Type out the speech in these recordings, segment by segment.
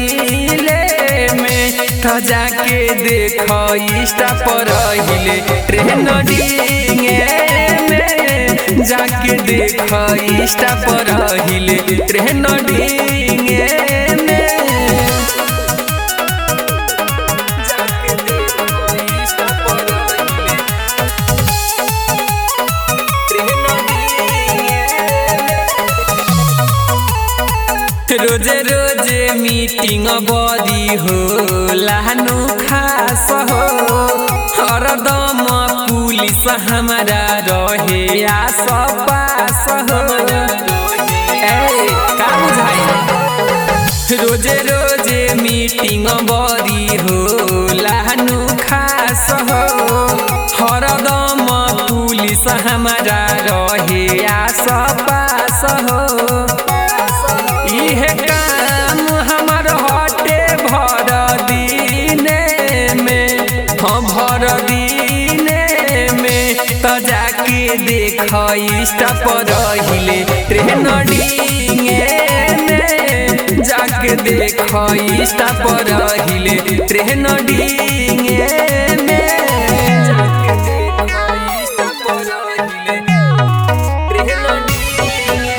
relay में त जाके देख इंस्टा पर हिले ट्रेन डिंगे में जाके देख इंस्टा पर हिले ट्रेन डिंगे में जाके देख इंस्टा पर हिले ट्रेन डिंगे रोजे रोजे मीटिंग बदी हो लानु खास हो हरदम पुलिस हमारा रहे आस पास हो ए का बुझाई रोजे रोजे मीटिंग बदी हो लानु खास हो हरदम पुलिस हमारा रहे आस पास हो इहे काम हमर हटे भर दीने में हाँ भर दीने में त जाके देख इंस्टा पर हिले ट्रेन डिंगे में जाके देख इंस्टा पर हिले ट्रेन डिंगे में जाके देख इंस्टा पर हिले ट्रेन डिंगे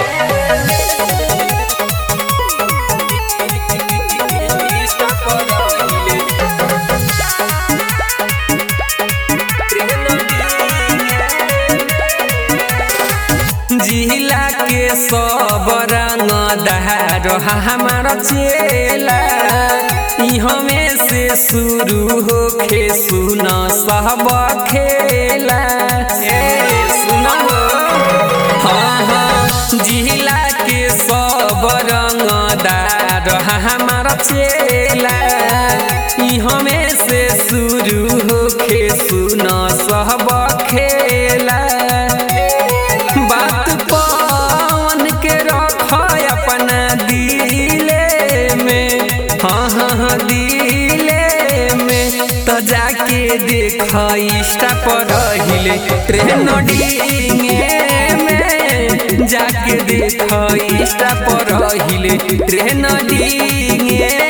जिला के सब रंग दहार हमार चेला हमें से शुरू होखे सुन सब खेला ए सुन हाँ हाँ जिला के सब रंग दार हमार चेला हमें से शुरू होखे सुन सब खेला बात पवन के रख अपना दिले में हाँ हाँ हाँ दिले में तो जाके देख इंस्टा पर हिले ट्रेन डिंगे में जाके देख इंस्टा पर हिले ट्रेन डिंगे